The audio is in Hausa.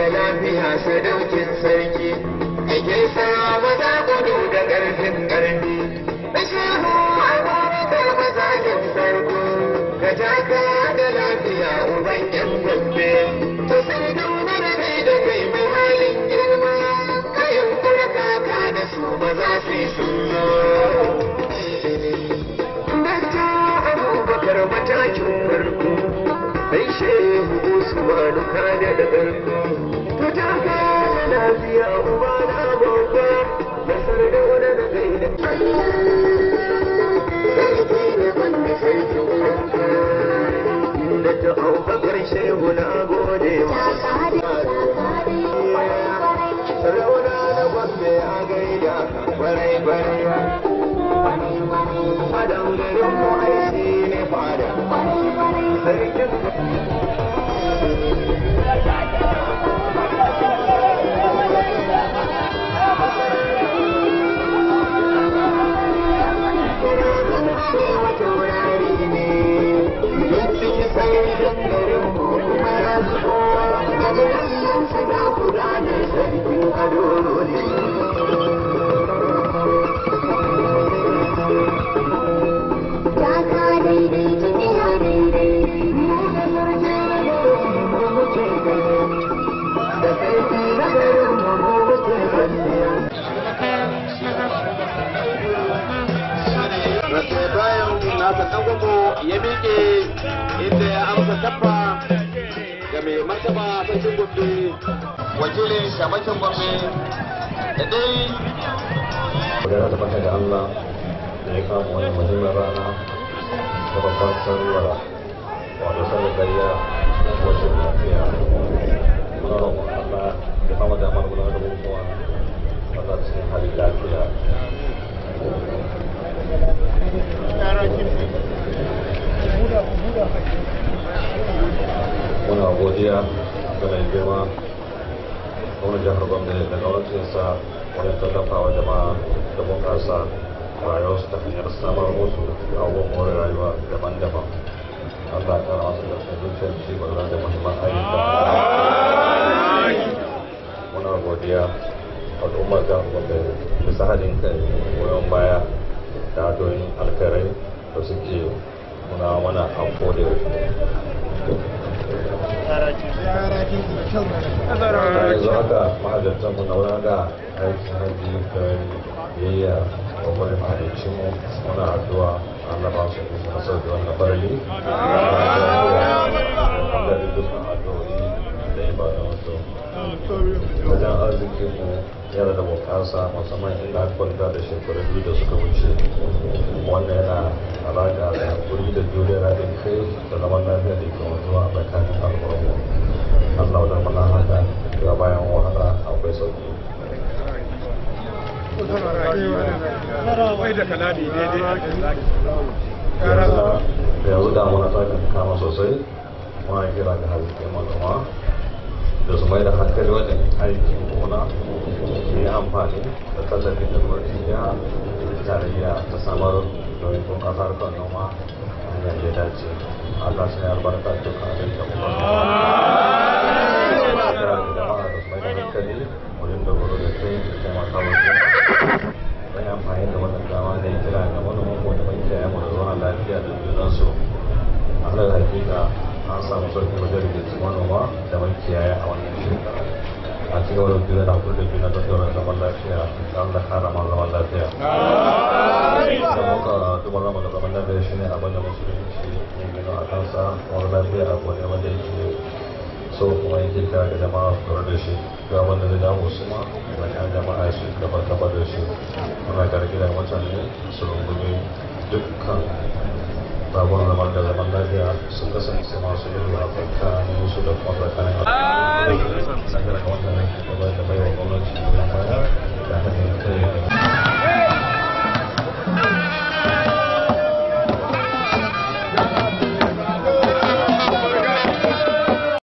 da lafiya sadaukin sarki ake sa maza gudu da ƙarfin ƙarfi Bishiyu abubakar mazakin farko ka taka da lafiya uban yan gombe to sai dauna da kai da kai mai halin girma kayan kura kaka da su ba za su yi sunno Dakta abubakar matakin farko sai shehu usmanu kada da ƙarfi ka taka da lafiya uba na babba da sardauna da kai da da ta aukakar shehu na gode sarauna na gwambe a gaida kwarai kwarai fadan garin mu aiki ne fada sarkin bayan nasa ɗangogo ya miƙe inda ya amsa tabba ga mai martaba sarkin gombe wakilin shamakin gombe da dai magana da baka da Allah da ya kama wani muhimmin rana da babban sarwar wato sanar gariya wacce lafiya muna roƙon Allah ya kama da amar gudanar da bukukuwa wanda cikin halin lafiya muna godiya ga mai girma wani jihar gombe da gwamnatinsa wajen tallafa wa jama'a da bunƙasa rayuwarsu ta hanyar samar musu da abubuwan more rayuwa daban-daban Allah ta rama su da zuciyar ci gaba da muhimman ayyuka muna godiya al'ummar jihar gombe bisa haɗin kai goyon baya da adoyin alkarai da suke muna mana a koda yaushe yanzu haka mahajjatanmu na wurin da aikin hajji da biyayya wa wani mahajjacinmu muna addu'a Allah ba su kusa na sauki wannan farali wanda da dukkan addu'o'i da ibada wato wajen arzikinmu yana da bukasa musamman inda aka kwanta da shekaru biyu da suka wuce wannan yana alaƙa da hakuri da juriya haɗin kai da zaman lafiya da ke wanzuwa a tsakanin al'umma Allah wadda mana haka ga bayan wahala akwai sauki yanzu damuna ta kan kama sosai muna kira ga halittar manoma da su mai da hankali wajen aikin gona su yi amfani da tallafin da gwamnati ya tarayya ta samar domin bunƙasa harkar noma hanyar da ya dace Allah sai albarka dukkan abin da kuma kira da jama'a da su mai da hankali wajen dogaro da kai da taimaka wajen wani amfani da wannan dama da ya kira ga manoman ko da makiyaya mu da zuwa lafiya da junansu alal hakika an samu sauƙi wajen rikici manoma da makiyaya a wannan shekara a cikin wani juna da hakuri da juna don daular zaman lafiya da Allah kara ma zaman lafiya da muka duba zama da zaman lafiya shi ne abin da musulunci ya gino a kansa wani lafiya abu ne wanda yake so kuma yake kira ga jama'a su kawar da shi ga wanda da damu su ma da kan jama'a su gaba gaba da shi muna karki da mutane su rungumi dukkan sabon zaman da zaman lafiya sun kasance masu yin a tsakanin su da kuma tsakanin al'umma da wannan gaba da bai